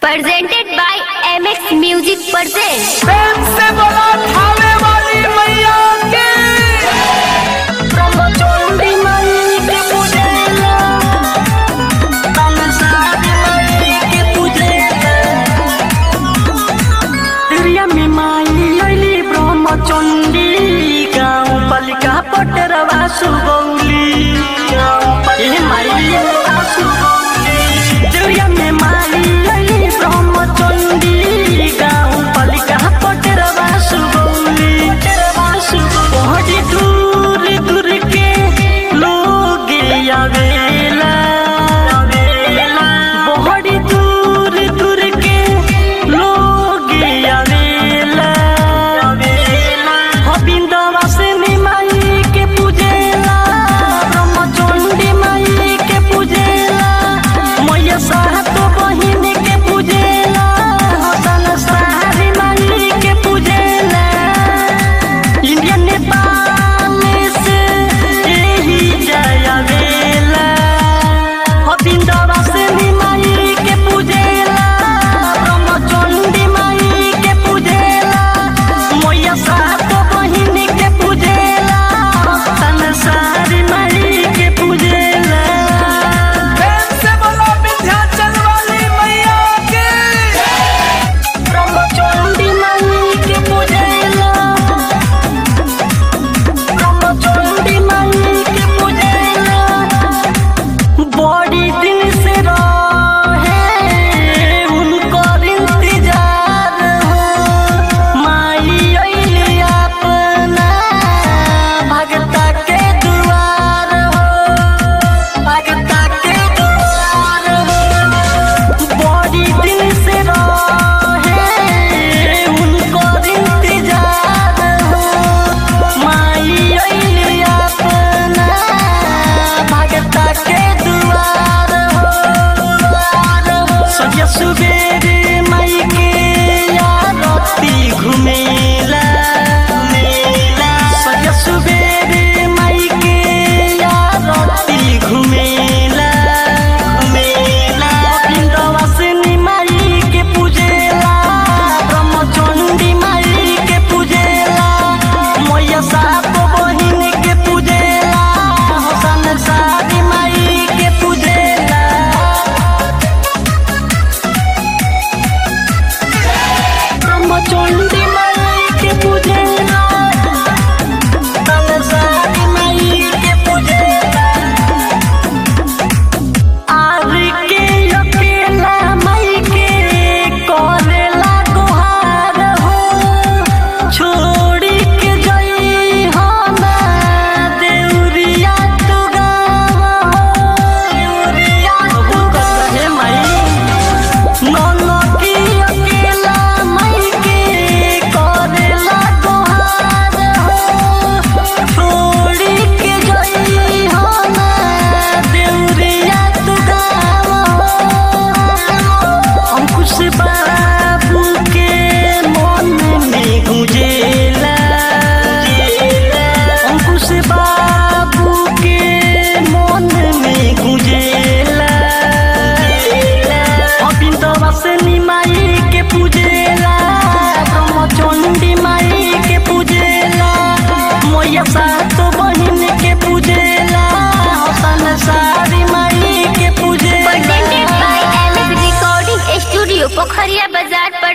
presented by MX Music presents प्रेम से बोला थावे वाली मैया की ब्रह्मचोंडी माई के पूजेला तमसादी माई के पूजेला तिरिया में माई अइली ब्रह्मचोंडी गाँव पालिका पटरवा सुगौली ए माई सुगौली तिरिया में माई अइली ब्रह्मचोंडी गाँव पालिका पटरवा सुगौली बहुत दूर दूर के लोग आवेला बहुत दूर दूर के लोग आवेला हबिंदवा से माई के पूजेला ब्रह्मचंडी माई के पूजेला मैया सात बहिन के पूजेला हसन सारी माई के पूजेला इंडिया नेपाल से यही जया वेला हबिंदवा से माई के पूजेला ब्रह्मचंडी माई के पूजेला मैया सात बहिन के पूजेला हसन सारी माई के पूजेला से बोलो विंध्याचल वाली मैया की ब्रह्मचंडी माई के पूजेला ब्रह्मचंडी माई के पूजेला बड़ी दिन से रहे उनको इंतजार हो माई अइली अपना भगता के दुआर हो भगता के दुआर हो बड़ी दिन से रहे उनको इंतजार हो माई अइली अपना भगता के दुआर हो सजा सुबेरे माई के आरती घुमेला सजा सुबेरे माई के आरती घुमेला घुमेला बिंदवा से माई के पूजेला ब्रह्मचंडी माई के पूजेला मैया सात बहिन के पूजेला हसन सादी माई के पूजेला ब्रह्मचंडी माई के पूजेला तनसारी माई के पूजेला आर के अकेला माई के करेला गुहार हो छोड़ी के जई हो ना देउरिया तू गाव हो देउरिया तू कहे माई नौनो की अकेला माई के करेला गुहार हो छोड़ी के जई हो ना देउरिया तू गाव हो अंकुश बाबू के मन में गुंजेला अंकुश बाबू के मन में गुंजेला अबिंदवा से माई के पूजेला ब्रह्मचंडी माई के पूजेला मैया सात बहिन के पूजेला हसन सारी माई के पूजेला presented by MX Recording Studio पोखरिया बाजार